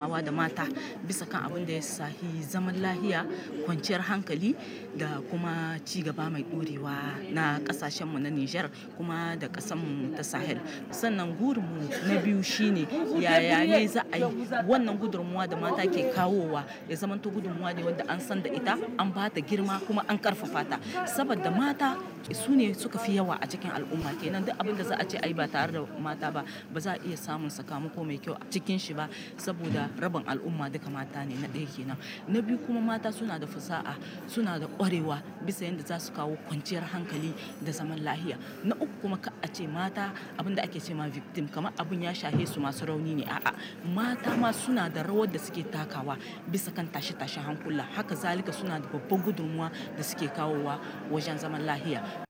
tattaunawa da mata bisa kan abin da ya shahi zaman lahiya, kwanciyar hankali da kuma ci gaba mai ɗorewa na ƙasashenmu na Nijar kuma da ƙasanmu ta Sahel. Sannan gurinmu na biyu shine yaya ne za a yi wannan gudunmuwa da mata ke kawowa ya zamanto gudunmuwa ne wadda an san da ita, an ba ta girma kuma an ƙarfafa ta. Saboda mata su ne suka fi yawa a cikin al'umma. Ke nan duk abin da za a ce ai ba tare da mata ba, ba za a iya samun sakamako mai kyau a cikin shi ba saboda rabin al'umma duka mata ne na ɗaya kenan. Na biyu kuma mata suna da fasaha, suna da ƙwarewa bisa yanda za su kawo kwanciyar hankali da zaman lahiya. Na uku kuma ka a ce mata abin da ake ce ma victim kamar abun ya shahe su masu rauni ne. A'a, mata ma suna da rawar da suke takawa bisa kan tashe tashen hankula. Haka zalika suna da babban gudunmuwa da suke kawowa wajen zaman lahiya.